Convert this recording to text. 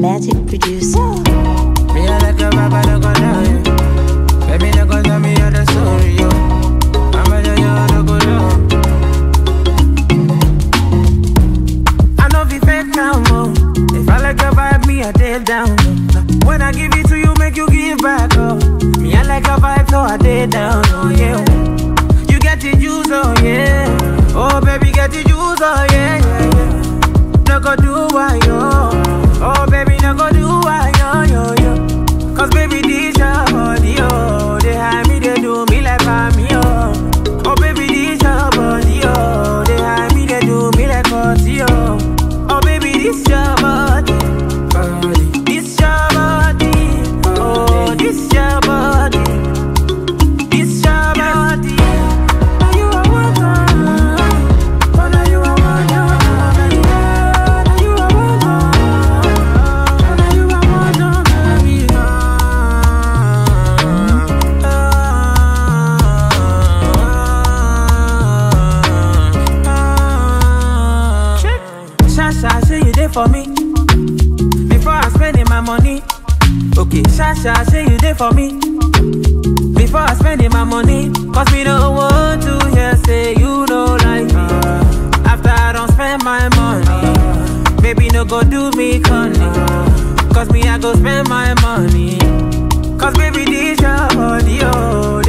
Magic producer. Me I like a rapper, no go lie. Baby, no go tell me all the story, yo. I'm a yo, no go low. I know be fake now, mo. If I like a vibe, me I take down. low. When I give it to you, make you give back, oh. Me I like a vibe, so I take down, oh yeah. You get the juice, oh yeah. Oh baby, get the juice, oh yeah, yeah, yeah. No go do why yo. Oh baby, no go do why yo yo yo. Cause baby, this your body, oh. They hide me, they do me like I'm yo. Oh baby, this your body, oh. They hide me, they do me like party, oh. Oh baby, this your body, body. This your body, oh. This your body, this your body. Now you are one, oh, now you are one, oh, baby. Now you are one, oh, now you are one, oh, baby. Shasha, say you there for me before I spending my money. Okay, Shasha, say you there for me before I spending my money. Cause me don't want to hear say you don't like me. After I don't spend my money, baby no go do me conny. Cause me I go spend my money. Cause baby this your body, oh